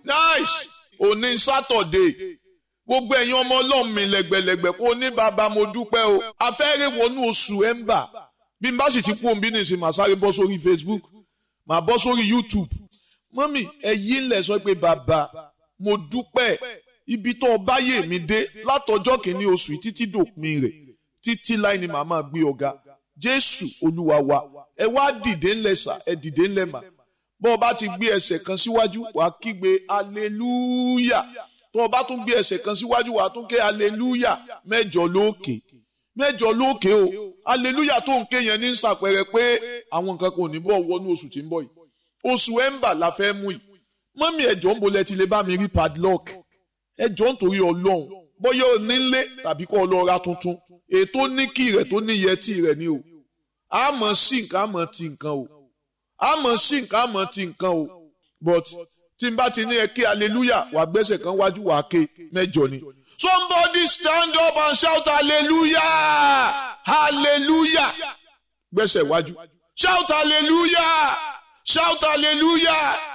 nice òní sátọ̀dé gbogbo ẹ̀yin ọmọ ọlọ́run mi lẹ́gbẹ̀lẹ́gbẹ̀ kó ní bàbá mo dúpẹ́ o afẹ́rẹ́ wọnú oṣù ẹ̀ńbà bí n bá sì ti kú òun bí nìsín màá sáré bọ́ sórí Facebook màá bọ́ sórí YouTube mọ́mì ẹ̀yìn ńlẹ̀ sọ pé bàbá mo dúpẹ́ ibi tó bá yè mí dé látọjọ́ kìíní oṣù yìí títí dòpin rẹ̀ títí láì ní màá máa gbé ọ̀gá Jésù Olúwa wa ẹ wá dìde ńlẹ̀ sà ẹ dìde ńlẹ̀ mà bọ́ ọ bá ti gbé ẹsẹ̀ kan síwájú wàá kígbe hallelujah tó o bá tún gbé ẹsẹ̀ kan síwájú wàá tún ké hallelujah mẹ́jọ lókè mẹ́jọ lókè o hallelujah tó ń ké yẹn ní sàpẹrẹ pé àwọn nǹkan kò ní bọ̀ wọnú oṣù tí ń bọ̀ yìí oṣù ẹ̀ńbà la fẹ́ mú yìí mọ́mí ẹ̀jọ̀ ń bolẹ̀ ti lè bá mi rí padlock ẹ̀jọ̀ nítorí ọlọ́run bóyá o nílé tàbí kó o lọ ra tuntun ètò níkì rẹ̀ tó ní yẹtì rẹ̀ ni o àmọ́ sí nǹkan àmọ́ ti nǹkan o àmọ́ sí nǹkan àmọ́ ti nǹkan o but tí n bá ti ní ẹ ké hallelujah wà gbẹ́sẹ̀ kan wájú wà ké mẹ́jọ ni. somebody stand up and shout hallelujah hallelujah gbẹ́sẹ̀ wájú shout hallelujah shout hallelujah